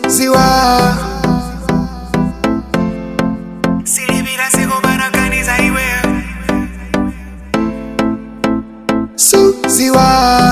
ziwa silipira sikubanaganiza iwe suziwa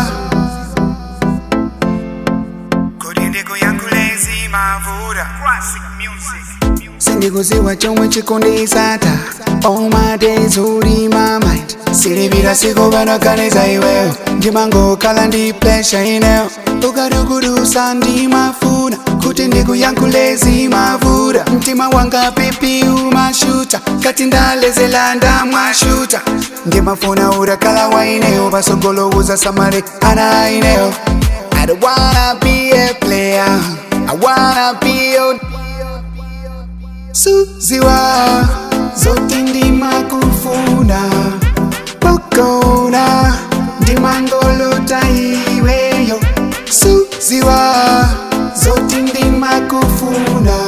kuti ndikuyankhulezi mavura classic music sindikuziwa chomwe chikundisata all my days uli my mind silipira sikubanaganiza iweyo ndimangokhala ndi pressure ineyo ukadukudusa ndimafuna kuti ndikuyankhulezi mavura mtima wanga pipi umashuta kati ndalezela ndamwashuta ndimafuna urakhala waineyo pasogolowuza samale ana ineyo I don't wanna be a player I wanna be your Suziwa zote ndimakufuna pokona ndimangolota iweyo Suziwa zote ndimakufuna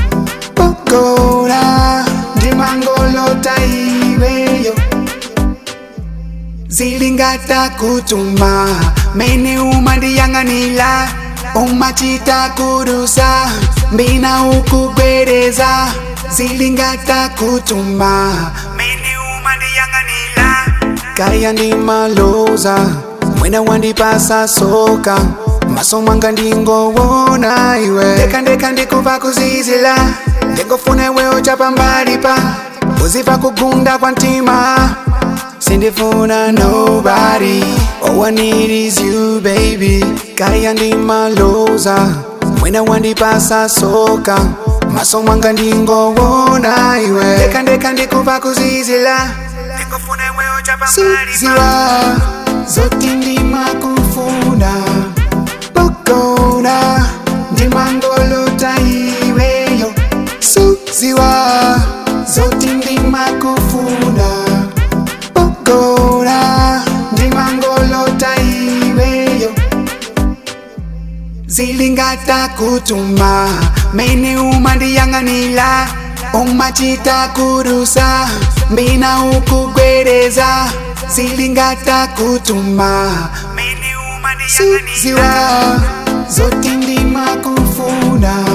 pokona ndimangolota iweyo zilingata kutuma mene umandiyang'anila umachita kudusa mbina ukugwereza zilingata kutuma mene umandiyang'anila kaya ndimaloza mwena wandipasa soka maso mwanga ndingowona iwe ndeka ndeka ndikuva kuzizila ndingofuna iwe uchapa mbalipa uziva kugunda kwa mtima sindifuna nobody all i need is you baby kaya ndimaloza mwena wandipasa soka maso mwanga ndingowona iwe ndeka ndeka ndikuva kuzizila ndingofuna iwe uchapa mbalipa zote ndimakufuna pokona ndimangolota iweyo suziwa zote ndimakufuna pokona ndimangolota iweyo zilingata kutuma mene umandiyang'anila umachita kudusa mbina ukugwereza zilingata kutuma mene umandiyang'anila zote ndimakufuna